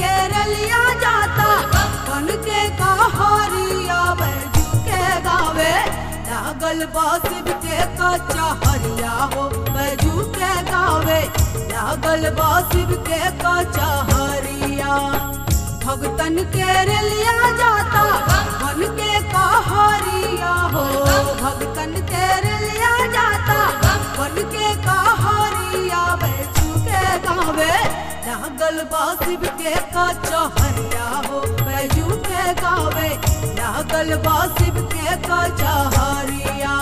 के रलिया जाता बन के कहारिया बैजू के गावे लागल बासिब के कच्चा हरिया हो बैजू के गावे लागल बासिब के कच्चा हरिया भगतन के रलिया जाता बन के कहारिया हो भगतन के रलिया जाता बन के कहारिया बैजू के गावे लागल बासिब के कच्चा हरिया हो बैजू के गावे लागल बासिब के कच्चा हरिया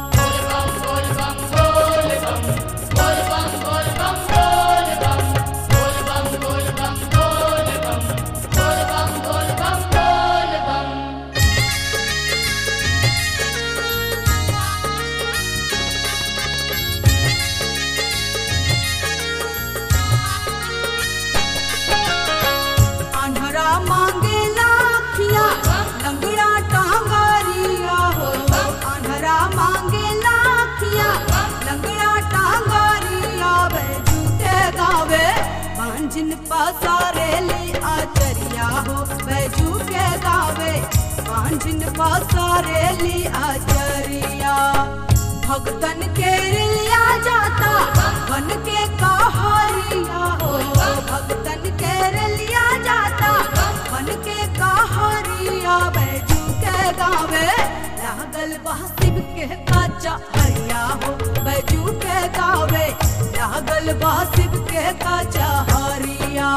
अनहरा मांगे लाखिया लंगड़ा टांगारिया हो अनहरा मांगे लाखिया लंगड़ा टांगारिया बैजू के गावे मांझिन पसारे ले आचरिया हो बैजू के गावे मांझिन पसारे ले आचरिया भगतन के रिलिया जाता बन के कहारिया हो भगतन के रलिया जाता बन के कहारिया बैजू के गावे लागल बासिब के काचा हरिया हो बैजू के गावे लागल बासिब के काचा हरिया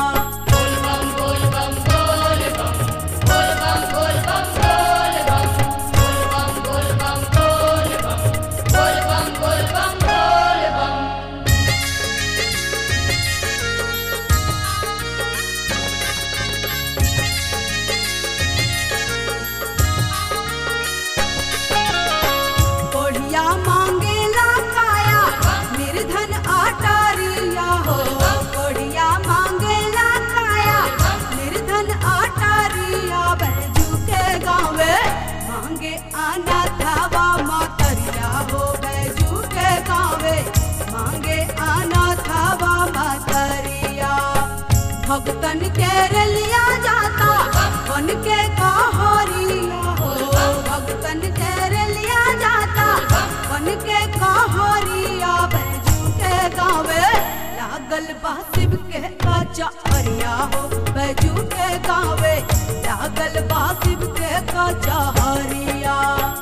कोढ़िया मांगेला काया निर्धन आटारिया हो कोढ़िया मांगेला काया निर्धन आटारिया बैजू के गावे मांगे आना थावा मातरिया हो बैजू के गावे मांगे आना थावा मातरिया भगतन के रलिया जाता बन के कहारिया हो भगतन के रलिया जाता बन के कहारिया बैजू के गावे लागल बासिब के काचा हरिया हो बैजू के गावे लागल बासिब के काचा हरिया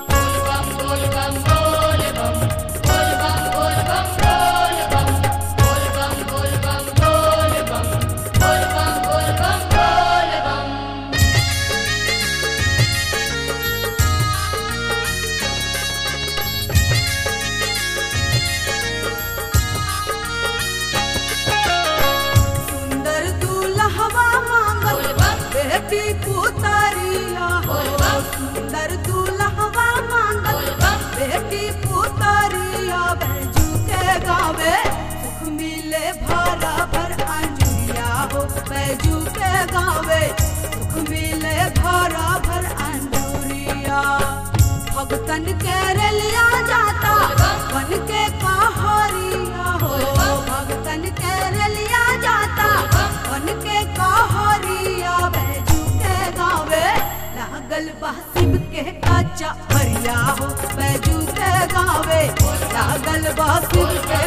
सुंदर दूल्हवा मांगल बेटी पुतरिया हो सुंदर दूल्हवा मांगल बेटी पुतरिया बैजू के गावे सुख मिले भरा भर अंजुरिया हो बैजू के गावे सुख मिले भरा भर अंजुरिया भगतन के रलिया जाता बन के कहारिया हो भगतन के रलिया जाता बन के कहारिया बैजू के गावे लागल बासिब के काचा हरिया हो बैजू के गावे लागल बासिब के